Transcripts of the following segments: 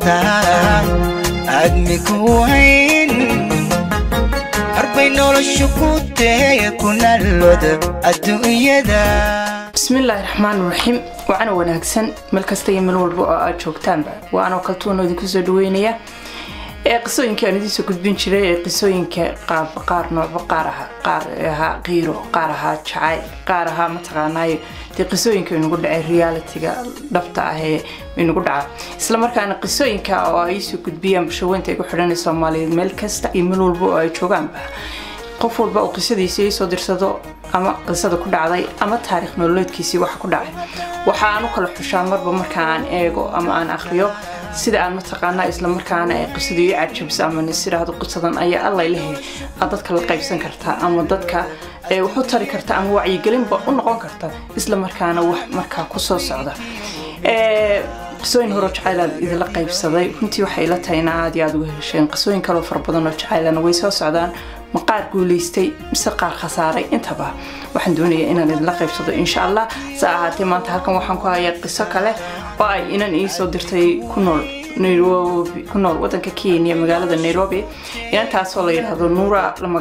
intaan aadmi ku hayn arbay noloshu ku teeye ku nallooda adduunyada bismillaahi raxmaan raxiim wacana wanaagsan meel kasta iyo meel walba oo aad joogtaanba waa anoo kaltuuno idinku soo dhaweynaya ee qisooyinka aan idiin soo gudbin jiray ee qisooyinka qaab qaar noocba qaar aha qaar ahaa qiiro qaar ahaa jacayl qaar ahaa mataqaanaayo dee qisooyinka inagu dhacay realitiga dhabta ah ee inagu dhaca isla markaana qisooyinka oo ay soo gudbiyaan bulshaweynta ay ku xidhanay soomaaliyeed meel kasta iyo meel walba oo ay joogaanba qof walba uu qisadiisa ii soo dirsado ama qisada ku dhacday ama taariikh nololeedkiisii waxa ku dhacay waxa aan u kala xushaa marba marka aan eego ama aan akhriyo sida aan mataqaanaa islamarkaana ay qisadu ii cajabisa ama nisiraahdo qisadan ayaa allay lehe aad dadka la qaybsan kartaa ama dadka wax u tari karta ama wacyigelinba u noqon karta islamarkaana wax markaa kusoo socda qisooyin horo jacaylaan idinla qaybsaday runtii waxay ila tahay in aad iyo aad uga hesheen qisooyin kaloo fara badan oo jacaylana way soo socdaan ma qaar guulaystay mise qaar khasaaray intaba waxaan doonayaa inaan idinla qaybsado insha allah se ahaatee maanta halkan waxaan ku hayaa qiso kale oo ay inan iisoo dirtay ku nool nairobi ku nool wadanka kenya magaalada nairobi inantaasoo la yidhaahdo nuura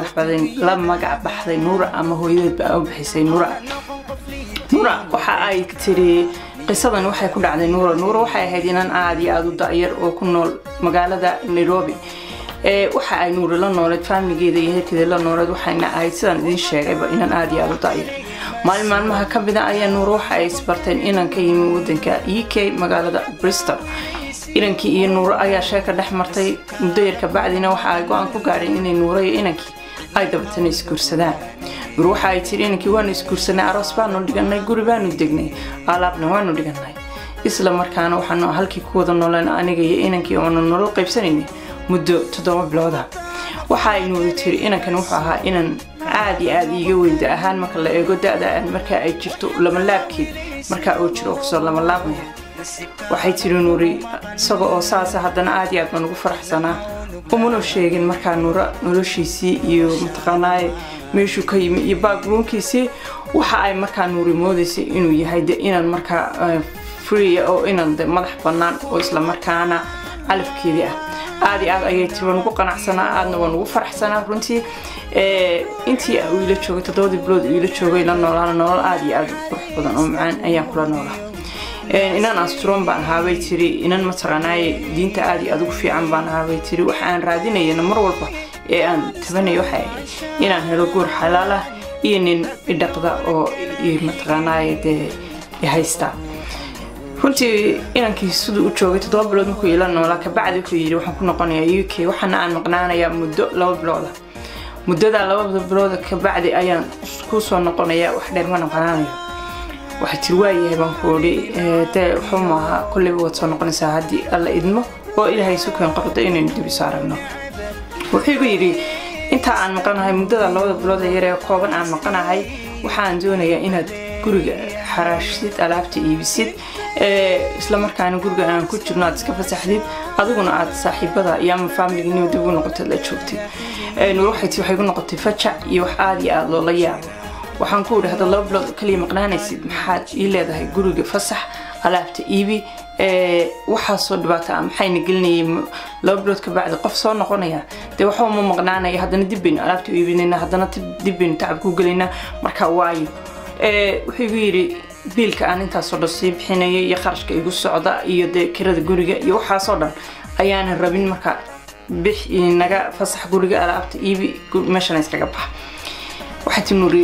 la magac baxday nuura ama hooyadeedba u bixisay nuura nuura waxa ay tiri qisadan waxay ku dhacday nuura nuura waxay ahayd inan aada iyo aada u da'yar oo ku nool magaalada nairobi waxa ay nuuri la nooleed faamiligeeda iyo heerkeeda la nooleed waxayna ahayd sidaan idiin sheegayba inan aada iyo aada u da'yar maalin maalmaha ka mida ayaa nuur waxa ay isbarteen inan ka yimi wadanka e k magaalada bristol inankii iyo nuuro ayaa sheeka dhex martay muddo yar kabacdina waxa ay go-aan ku gaadheen inay nuuro iyo inankii ay dabatana isguursadaan nuur waxa ay tiri inankii waanu isguursanay aroos baanu dhiganay guri baanu degnay alaabna waanu dhiganay isla markaana waxaanu halkii ku wada nooleen aniga iyo inankii oonu nolol qaybsanaynay muddo toddoba bilooda waxa ay nuuri tiri inankan wuxuu ahaa inan aad iyo aad iiga weynda ahaan marka la eego da-da marka ay jirto lamalaabkeed markaa uu jiro kusoo lamalaabmaya waxay tiri nuuri isaga oo saasa haddana aad iyo aad baan ugu faraxsanaa umanu sheegin markaa nuura noloshiisii iyo mataqaanaaye meeshuu ka yimi iyo backgroundkiisii waxa ay markaa nuuri moodaysay inuu yahay de inan markaa free oo inan de madax bannaan oo isla markaana calafkeedii ah aad iyo aad ayay tiri waan ugu qanacsanaa aadna waan ugu faraxsanaa runtii intii uu ila joogay toddobadii bilood uu ila joogay la noolaana nolol aad iyo aad qurux badan oo macaan ayaan kula noolaa inan asturon baan ahaabay tiri inan mataqaanaaye diinta aad iyo aad ugu fiican baan ahaabay tiri waxa aan raadinayana mar walba ee aan tabanayo waxay ahayd inaan helo guur xalaal ah iyo nin idhaqda oo mataqaanaaye dee ihaysta runtii inankii siduu u joogay toddoba bilood markuu ila noolaa kabacdi wuxuu yidhi waxaan ku noqonayaa u k waxaana aan maqnaanayaa muddo laba bilooda muddadaa labada bilooda kabacdi ayaan ku soo noqonayaa wax dheer ma noqonaanayo waxay tiri waayahay baan ku odhi dee wuxuu maaha kolleyba waad soo noqonaysaa haddii alla idmo oo ilaahay isu keen qordo inaynu dib isu aragno wuxuu igu yidhi intaa aan maqanahay muddada labada bilood ee yaree kooban aan maqanahay waxaan doonayaa inaad guriga xaraashsid alaabta iibisid isla markaana guriga aan ku jirno aad iska fasaxdid adiguna aad saaxiibada iyo ama faamiligniba dib ugu noqotay la joogtid nuur waxay tii waxay gu noqotay fajac iyo wax aada iyo aada loola yaabo waxaan ku idhi hadda laba bilood kaliya maqnaanaysid maxaad ii leedahay guriga fasax alaabta iibi waxaasoo dhibaato ah maxayna gelinayay laba bilood ka bacdi qof soo noqonaya dee waxba ma maqnaanaya haddana dib baynu alaabta u iibinayna haddana dib baynu tacab ku gelaynaa marka waayo wuxuu igu yidhi biilka aan intaasoo dhan sii bixinaya iyo kharashka igu socda iyo dee kirada guriga iyo waxaasoo dhan ayaanan rabin marka bix naga fasax guriga alaabta iibi meeshana iskaga baxa waxay ti nuuri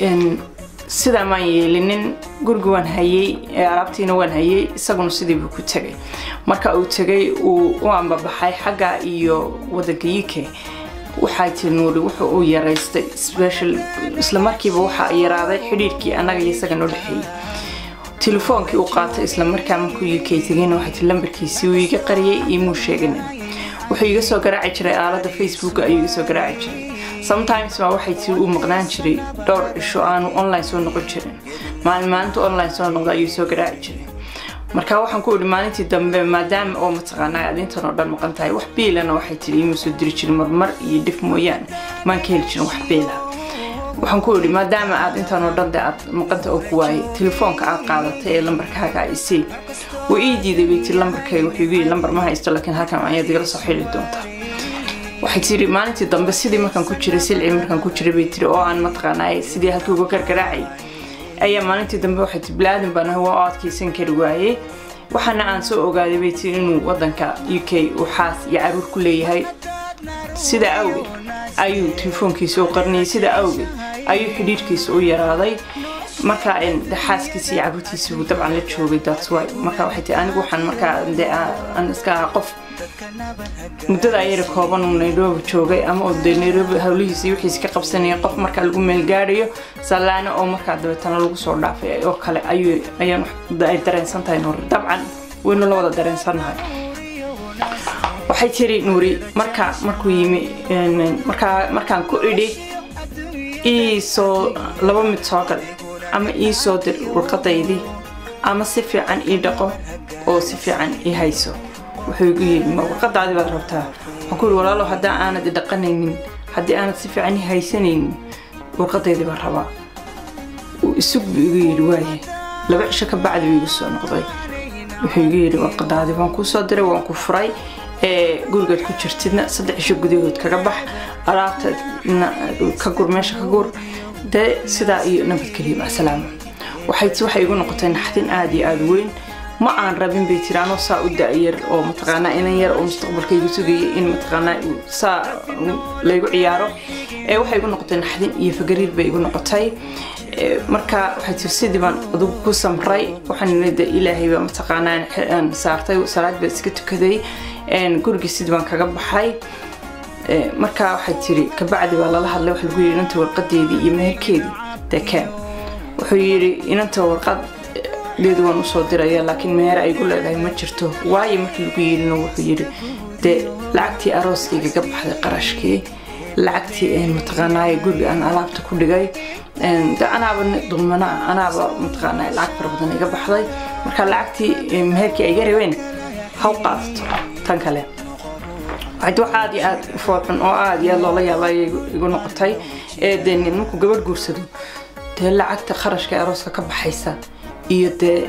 sidaa maan yeelinin guriga waan hayey alaabtiina waan hayey isaguna sidiibuu ku tegay marka uu tegay uu u ambabaxay xagga iyo wadanka u k waxay tiri nuuri wuxuu uu yaraystay special isla markiiba waxaa yaraaday xidhiirkii annaga iyo isaga noo dhexeeyey telefoonkii uu qaatay isla markaa markuu u k tegayna waxay tiri lambarkiisii uu iga qariyay imuu sheeganin wuxuu iga soo garaaci jiray aaladda facebook ayuu iga soo garaaci jiray sometimes baa waxay tiri uu maqnaan jiray dhowr cisho aanu online soo noqon jirin maalin maalinta online soo noqda ayuu soo garaaci jiray marka waxaan ku idhi maalintii dambe maadaama oo mataqaanaa aad intan oo dhan maqan tahay wax biilana waxay tiri iima soo diri jirin marmar iyo dhif mooyaane maan ka heli jirin wax biila waxaan ku idhi maadaama aad intaan oo dhan de aad maqanta oo ku waayay telefoonka aad qaadatay ee lambarkaaga isii wuu ii diiday bay tiri lambarkayga wuxuu igu yidhi lambar ma haysto laakiin halkan ayaad igala soo xili doontaa waxay tiri maalintii dambe sidii markaan ku jiray silci markaan ku jiray bay tiri oo aan mataqaanaa sidii halkii uga gargaraacay ayaa maalintii dambe waxay tiri bilaadan baan ahay waa u adkaysan kari waayey waxaana aan soo ogaaday bay tiri inuu wadanka u k uu xaas iyo caruur ku leeyahay sidaa awgeed ayuu telefoonkiisa u qarniyay sidaa awgeed ayuu xidhiirkiisa u yaraaday marka xaaskiisa iyo caruurtiisa uu dabcan la joogay that's why marka waxay tii anigu waxaan markaa de aan iska ahaa qof muddada ayara kooban uu nairobi joogay ama uu de nairobi hawlihiisa iyo wixiisa ka qabsanaya qof markaa lagu meel gaadhayo sallaano oo markaa dabeetana lagu soo dhaafay oo kale ayuu ayaan ay dareensan tahay nuuri dabcan waynu la wada dareensannahay waxay tiri nuuri marka markuu yimi markaa markaan ku idhi ii soo laba mid soo gal ama ii soo dir warqadaydii ama si fiican ii dhaqo oo si fiican ii hayso wuxuu igu yidhi ma warqadaadii baad rabtaa waxaan ku yidhi walaalo haddii aanad i dhaqanaynin haddii aanad si fiican ii haysanaynin warqadaydii baan rabaa uu isug buu igu yidhi waaye laba cisho ka bacdi buu igu soo noqday wuxuu igu yidhi warqadaadii waan kuu soo diray waan ku furay ee gurigaad ku jirtidna saddex cisho gudahood kaga bax alaabta ka gur meesha ka gur dee sidaa iyo nabadgeliya macasalaama waxay waxay igu noqotay naxdin aada iyo aada weyn ma aan rabin bay tiri anoo saa u da-yar oo mataqaanaa inan yar oo mustaqbalkaygu sugayay in mataqaanaa saa laygu ciyaaro ee waxay igu noqotay naxdin iyo fagariir bay igu noqotay marka waxay tiri sidii baan adugu ku samray waxaan de ilaahay baa mataqaanaa aan saartay salaad baa iska tukaday gurigii sidii baan kaga baxay marka waxay tiri kabacdi baa lala hadlay waxa lagu yidhi inanta warqadeedii iyo meherkeedii dekeen wuxuu yidhi inanta warqad deedu waan usoo diraya laakiin meher ay gu leedahay ma jirto waayo markii lagu yidhina wuxuu yidhi dee lacagtii arooskayga ga baxday qarashkii lacagtii mataqaanaaye guriga aan alaabta ku dhigay de anaaba dulmana anaaba mataqaanaa lacag fara badan iga baxday marka lacagtii meherkii ay garabeen haw qaadato tan kale waxayd wax aada iyo aada u foolxun oo aada iyo aada loola yaaba ayay igu noqotay ee dee markuu gabadh guursado dee lacagta kharashka ee arooska ka baxaysa iyo dee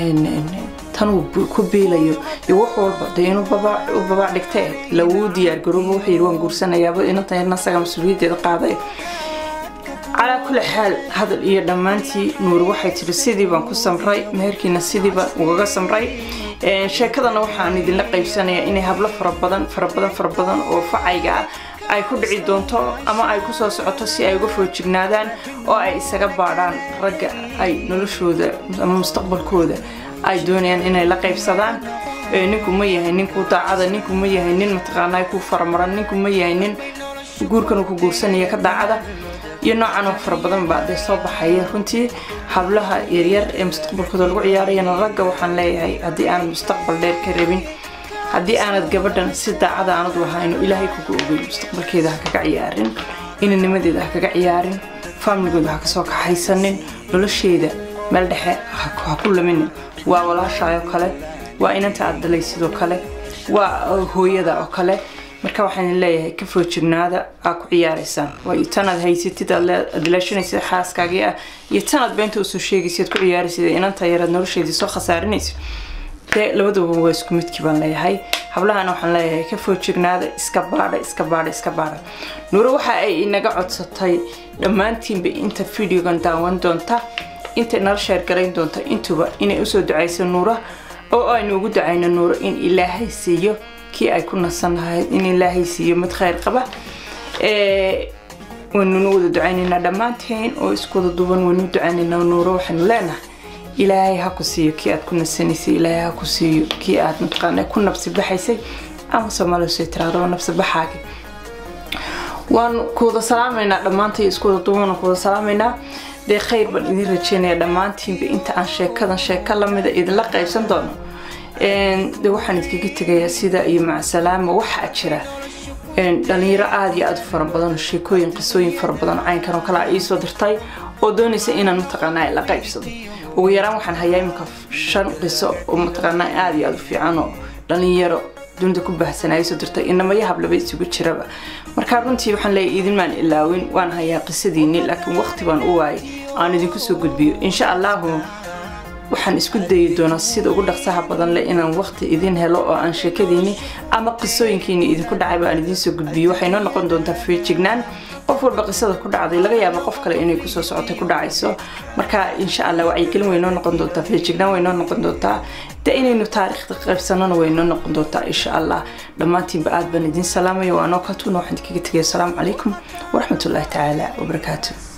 tan uu ku biilayo iyo wax walba dee inuu u babaac dhigtee lawuu diyaar garoobo wuxuu yidhi waan guursanayaaba inantan asaga mas-uuliyaddeeda qaaday calaa kulli xaal hadal iyo dhammaantii nuuri waxay tiri sidii baan ku samray meherkiina sidii baan ugaga samray sheekadana waxaan idinla qaybsanayaa inay hablo fara badan fara badan fara badan oo facayga ah ay ku dhici doonto ama ay ku soo socoto si ay uga foojignaadaan oo ay isaga baadhaan ragga ay noloshooda ama mustaqbalkooda ay doonayaan inay la qaybsadaan ninku ma yahay ninkuu daacada ninku ma yahay nin mataqaanaa ku faramaran ninku ma yahay nin guurkan uu ku guursanaya ka daacada iyo noocan oo fara badan baa dee soo baxaya runtii hablaha yaryar ee mustaqbalkooda lagu ciyaarayana ragga waxaan leeyahay haddii aanad mustaqbal dheer ka rabin haddii aanad gabadhan si daacada aanad lahayno ilaahay kugu ogey mustaqbalkeeda ha kaga ciyaarin inanimadeeda ha kaga ciyaarin faamligooda ha kasoo kaxaysanin nolosheeda meel dhexe ha ku laminin waa walaashaayoo kale waa inanta aad dalay sidoo kale waa hooyada oo kale marka waxaan leeyahay ka foojignaada aa ku ciyaaraysaan waayo tanaad haysatid aad ilaashanaysid xaaskaagii ah iyo tanaad beenta usoo sheegaysid aad ku ciyaaraysid inanta yaraad nolosheedii soo khasaarinaysid dee labaduba waa isku midkii baan leeyahay hablahana waxaan leeyahay ka foojignaada iska baadha iska baadha iska baadha nuuro waxa ay inaga codsatay dhammaantiinba inta videogan daawan doonta inta nala sheergarayn doonta intuba inay usoo ducayso nuura oo aynu ugu ducayno nuuro in ilaahay siiyo kii ay ku nasan lahayd in ilaahay siiyo mid khayr qaba waynuna wada ducaynaynaa dhammaanteen oo isku wada duuban waynu ducaynaynaa nuuro waxaynu leenahay ilaahay ha ku siiyo kii aad ku nasanaysay ilaahay ha ku siiyo kii aad mataqaana ku nabsi baxaysay ama soomaaliya soo tiraado nabsi baxaagi waan ku wada salaamaynaa dhammaantay isku wada duuban ku wada salaamaynaa dee khayr baan idin rajeynaya dhammaantiinba inta aan sheekadan sheeko lamida idinla qaybsan doono de waxaan idinkaga tegayaa sida iyo macasalaama waxaa jira dhalinyaro aada iyo aada u fara badan sheekooyin qisooyin fara badan caynkan oo kale a iisoo dirtay oo doonaysa inaan mataqaanaa la qaybsado ugu yaraan waxaan hayaa iminka shan qiso oo mataqaanaa aada iyo aada u fiican oo dhalinyaro dunida ku baahsanaya soo dirtay inamaya hablaba isugu jiraba marka runtii waxaan leeyahay idinmaan ilaawin waan hayaa qisadiinni laakiin waqti baan u waayay aan idinku soo gudbiyo insha allahu waxaan isku dayi doonaa sida ugu dhaqsaha badan leh inaan waqti idin helo oo aan sheekadiini ama qisooyinkiini idinku dhacayba aan idiin soo gudbiyo waxay noo noqon doontaa feejignaan qof walba qisada ku dhacday laga yaaba qof kale inay kusoo socotay ku dhacayso marka insha allah wacyigelin way noo noqon doontaa feejignaan way noo noqon doontaa de inaynu taariikhda qaybsanona way noo noqon doontaa insha allah dhammaantiinba aad baan idin salaamaya waa noo kaltuuna waxaan idinkaga tegaya asalaamu calaykum waraxmatullaahi tacaala wabarakaatu